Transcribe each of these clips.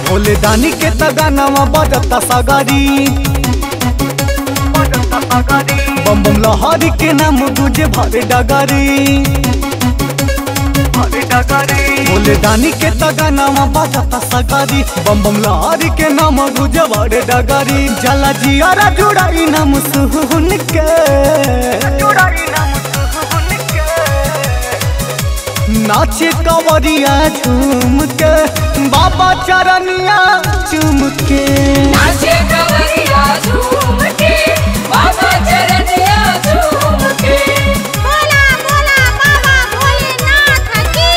भोले दानी के तगानवा बजता सगारी बम बम लहरी के नाम तुझे भरे डगारी भोले दानी के तगानवा बजता सगारी बम बम लहरी के नाम तुझे भरे डगारी जला जियारा जुड़ाई नाम सुन के नाचे कवरिया झूम के बाबा चरनिया चूम के नाचे कवरिया झूम के बाबा चरनिया झूम के बोला बोला बाबा भोलेनाथ की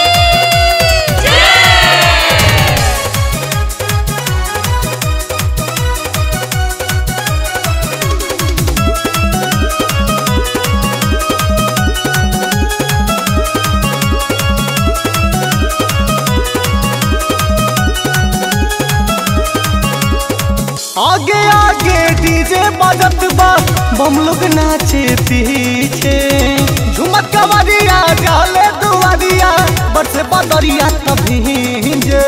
आगे आगे डीजे बजत बा बम लोग नाचे पीछे झुमत कवरिया जाले दुआरिया बरसे बदरिया तभी जे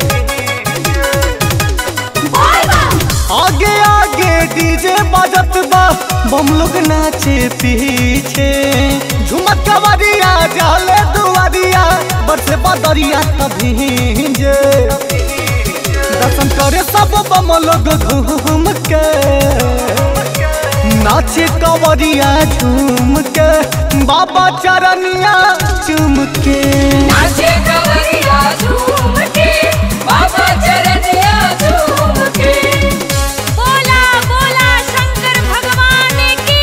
आगे आगे डीजे बजत बा बम लोग नाचे पीछे झुमत कवरिया जाले दुआरिया बरसे बदरिया तभी जे दर्शन करे सब बम लोग घूम के नाचे कवरिया झूम के बाबा चरनिया चूम के नाचे कवरिया झूम के बाबा चरनिया झूम के बोला बोला शंकर भगवान की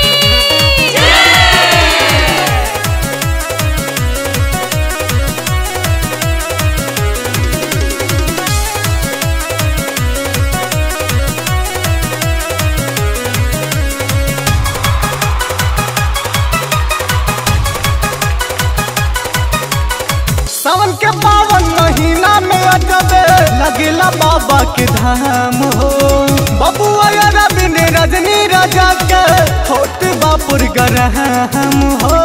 सावन के पावन महीना में अटबे लगेला बाबा के धाम हो बबुआ रविंद रजनी राजा के होट बापुर गरहम हो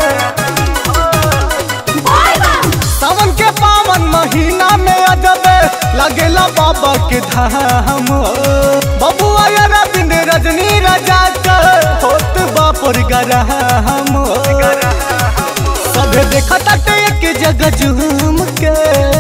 सावन के पावन महीना में अजबे लगेला बाबा के धाम हो बबुआ रविंद रजनी राजा के होट बापुर गरहम हो सभे देखता एक जगह झूम के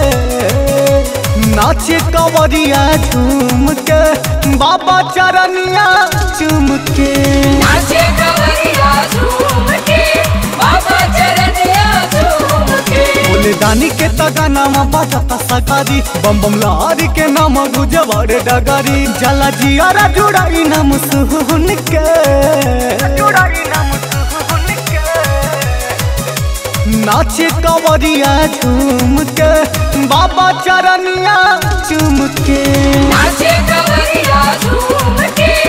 नाचे कवरिया झूम के बाबा चरनिया चूम के नाचे कवरिया झूम के बाबा चरनिया झूम के बोले दानी के तगानामा बजता सगारी बम बम लहरी के नाम गुजवारे डगारी जला जियारा जुड़ाई नाम सुन के नाचे कवरिया झूम के बाबा चरनिया चूम के नाचे कवरिया झूम के